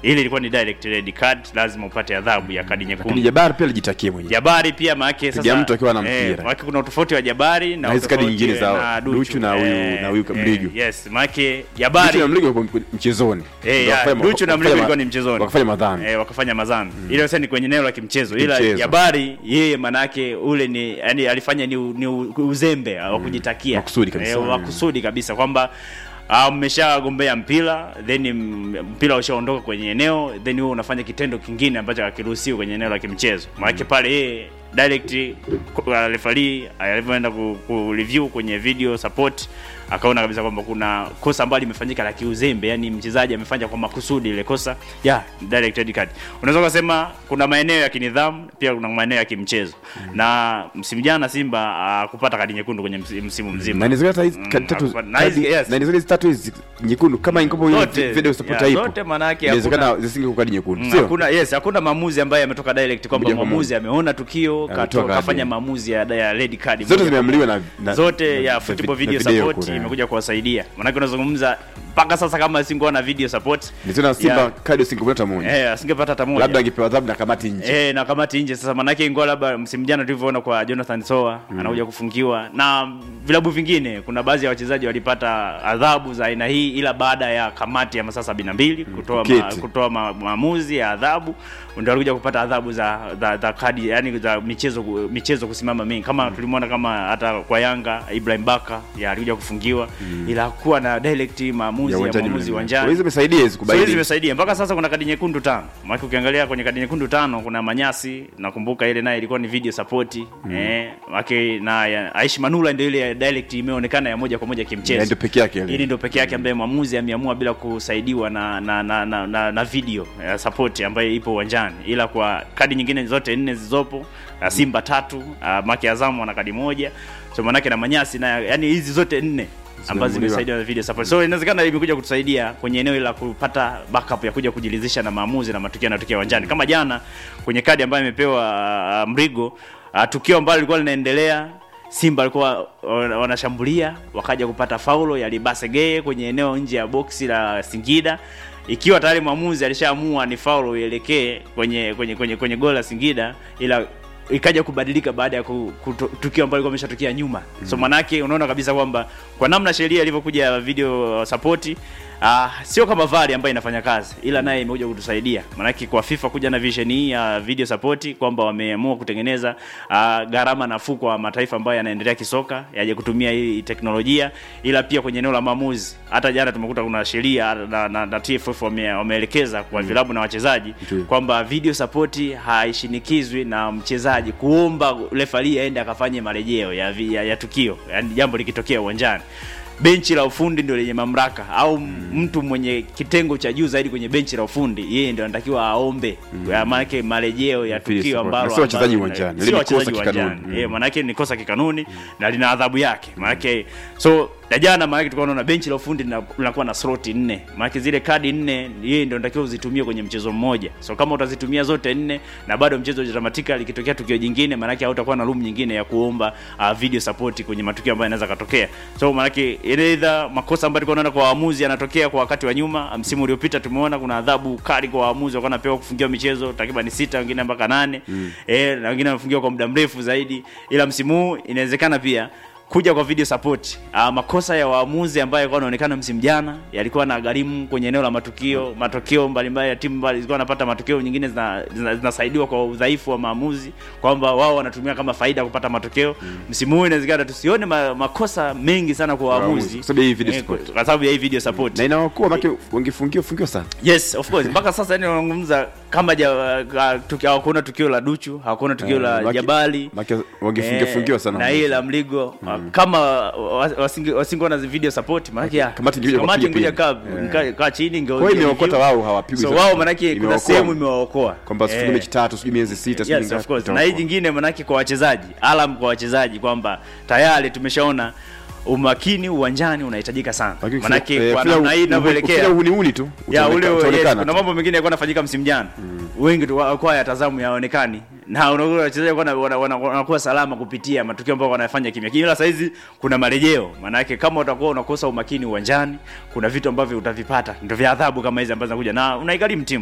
ile ilikuwa ni direct red card lazima upate adhabu ya kadi lakini nyekundu jabari pia alijitakia mwenyewe jabari pia maake Piga sasa mtu akiwa na eh, mpira. maake kuna utofauti wa jabari na Na hizi kadi utofauti nyingine za na Duchu na huyu- na huyu Mligo. yes maake Duchu jabari na mligo wako mchezoni Eh, Ndio ya, wakafanya- Duchu na wakafanya Mligo ma- ilikuwa ni mchezoni. wakafanya madhambi eh, wakafanya madhambi ile sasa ni kwenye eneo la kimchezo ila Kimchezo. Jabari yeye manake ule ni yani alifanya ni, u- ni u- uzembe wa kujitakia Makusudi kabisa. eh, wa kusudi kabisa kwamba ah, mmeshagombea mpira then m- mpira ushaondoka kwenye eneo then wewe unafanya kitendo kingine ambacho hakiruhusiwi kwenye eneo la kimchezo maanake pale yeye direct uh, referee alivyoenda ku, ku review kwenye video support akaona kabisa kwamba kuna kosa ambalo limefanyika la kiuzembe yani mchezaji amefanya kwa makusudi ile kosa ya direct red card unaweza kusema kuna maeneo ya kinidhamu pia kuna maeneo ya kimchezo na msimu jana Simba uh, kupata kadi nyekundu kwenye msi- msimu mzima na inawezekana hata hizi Mm, kadi tatu hapa- na hizi- kadi- yes. na inawezekana hizi tatu hizi nyekundu kama ingekuwa hiyo Zote, video support yeah, haipo zote manake inawezekana hakuna- zisingekuwa kadi nyekundu Mm, sio hakuna yes hakuna maamuzi ambayo yametoka direct kwamba Moja kwa mwamuzi ameona tukio Ametoa kato- kadi. kafanya maamuzi ya, ya red card zote moja zimeamliwa na, na zote na- ya na football vi- video, na video support kule. imekuja kuwasaidia maanake unazungumza mpaka sasa kama singekuwa na video support Niliona Simba ya- kadi usingepata moja eh asingepata hata moja labda angepewa adhabu na kamati nje Eh, na kamati nje sasa manake ingoa labda msimu jana tulivyoona kwa Jonathan Soa anakuja kufungiwa na vilabu vingine kuna baadhi ya wachezaji walipata adhabu za aina hii ila baada ya kamati ya masaa sabini na mbili kutoa ma, kuketi. kutoa ma, maamuzi ya adhabu ndio walikuja kupata adhabu za za, za kadi yani za michezo michezo kusimama mingi kama tulimwona kama hata kwa Yanga Ibrahim Baka ya alikuja kufungiwa ila hakuwa na direct maamuzi ya, uwanjani maamuzi mle. uwanjani Kwa hizo zimesaidia hizi So hizi kubaini zimesaidia mpaka sasa kuna kadi nyekundu tano. Maana ukiangalia kwenye kadi nyekundu tano kuna Manyasi, nakumbuka ile naye ilikuwa ni video support eh, wake na ya, Aishi Manula ndio ile ya direct imeonekana ya moja kwa moja Na kimchezo. ndio peke yake ile Ili ndio peke yake ambaye mwamuzi ameamua bila kusaidiwa na na, na, na, na, na video ya support ambayo ipo uwanjani, ila kwa kadi nyingine zote nne zilizopo uh, Simba tatu uh, Maki Azamu wana kadi moja, so manake na Manyasi na yani hizi zote nne ambazo Zimeamuliwa. zimesaidia na video support. So inawezekana imekuja kutusaidia kwenye eneo la kupata backup ya kuja kujiridhisha na maamuzi na matukio yanayotokea uwanjani. Kama jana kwenye kadi ambayo imepewa uh, Mrigo, uh, tukio ambalo lilikuwa linaendelea Simba walikuwa wana- wanashambulia wakaja kupata faulo ya Libase Geye kwenye eneo nje ya boksi la Singida ikiwa tayari mwamuzi alishaamua ni faulo ielekee kwenye kwenye kwenye kwenye goli la Singida ila ikaja kubadilika baada ya ku- kuto- tukio ambalo lilikuwa limeshatokea nyuma mm. so manake unaona kabisa kwamba kwa namna sheria ilivyokuja ya video support Uh, sio kama VAR ambayo inafanya kazi ila naye imekuja kutusaidia maanake kwa FIFA kuja na vision hii ya video support kwamba wameamua kutengeneza uh, gharama nafuu kwa mataifa ambayo yanaendelea kisoka yaje kutumia hii teknolojia ila pia kwenye eneo la maamuzi hata jana tumekuta kuna sheria na, na, na TFF wame, wameelekeza kwa vilabu na wachezaji Ndiyo. kwamba video support haishinikizwi na mchezaji kuomba refari aende akafanye marejeo ya, vi- ya, ya tukio yani jambo likitokea uwanjani benchi la ufundi ndio lenye mamlaka au mtu mwenye kitengo cha juu zaidi kwenye benchi la ufundi yeye ndio anatakiwa aombe mm. maanake marejeo ya Video tukio support. ambalo Na sio wachezaji ambalo- uwanjani. sio Ile ni wachezaji kosa kikanuni. uwanjani. Mm. Eh, maanake ni kosa kikanuni na lina adhabu yake maanake so na jana maanake tulikuwa tunaona benchi la ufundi lina- linakuwa na sloti nne maanake zile kadi nne yeye ndio natakiwa uzitumie kwenye mchezo mmoja so kama utazitumia zote nne na bado mchezo hujatamatika likitokea tukio jingine maanake hautakuwa na room nyingine ya kuomba uh, video support kwenye matukio ambayo yanaweza katokea so maanake either makosa ambayo tulikuwa tunaona kwa waamuzi yanatokea kwa wakati wa nyuma msimu uliopita tumeona kuna adhabu kali kwa waamuzi walikuwa wanapewa kufungiwa michezo takriban sita wengine mpaka nane mm. eh, na wengine wamefungiwa kwa muda mrefu zaidi ila msimu huu inawezekana pia kuja kwa video support uh, makosa ya waamuzi ambayo yalikuwa yanaonekana msimu jana yalikuwa na gharimu kwenye eneo la matukio matokeo mbalimbali ya timu mbali zilikuwa wanapata matokeo nyingine zina- zina- zinasaidiwa kwa udhaifu wa maamuzi kwamba wao wanatumia kama faida kupata matokeo msimu huu inawezekana tusione ma, makosa mengi sana kwa Waamuzi, waamuzi kwa sababu ya hii video Eh, support. kwa sababu ya hii video support na inawakuwa make wangefungiwa fungiwa sana yes of course mpaka sasa yani wanazungumza kama ja, uh, tuki, hawakuona tukio la duchu hawakuona tukio Eh, la maki- jabali make wangefungia fungiwa sana na ile la mligo kama wa- wasinge wasingeona zi video support maanake ya Kamati ingekuja kamati kuwapiga ingekuja pia. kaa Eh. kaa chini inge- Kwa hiyo imewaokota review. wao hawapigwi so sana. wao maanake kuna Imewaokoa. sehemu imewaokoa kwamba sifunge Eh. mechi tatu sijui miezi sita sijui yes, mingapi, of course. na itaokoa. hii jingine manake kwa wachezaji alam kwa wachezaji kwamba tayari tumeshaona umakini uwanjani unahitajika sana Lakini manake eh, kwa kila namna hii u- inavyoelekea kila uhuni tu ya utaoneka- ule yes, utaonekana kuna tu. mambo mengine yalikuwa yanafanyika msimu jana wengi tu walikuwa yatazamu yaonekani na unakuwa wachezaji wana- wana- wana- wanakuwa salama kupitia matukio ambayo wanafanya kimya kimya ila saizi kuna marejeo maanake kama utakuwa unakosa umakini uwanjani kuna vitu ambavyo utavipata ndio vya adhabu kama hizi ambazo zinakuja na unaigharimu timu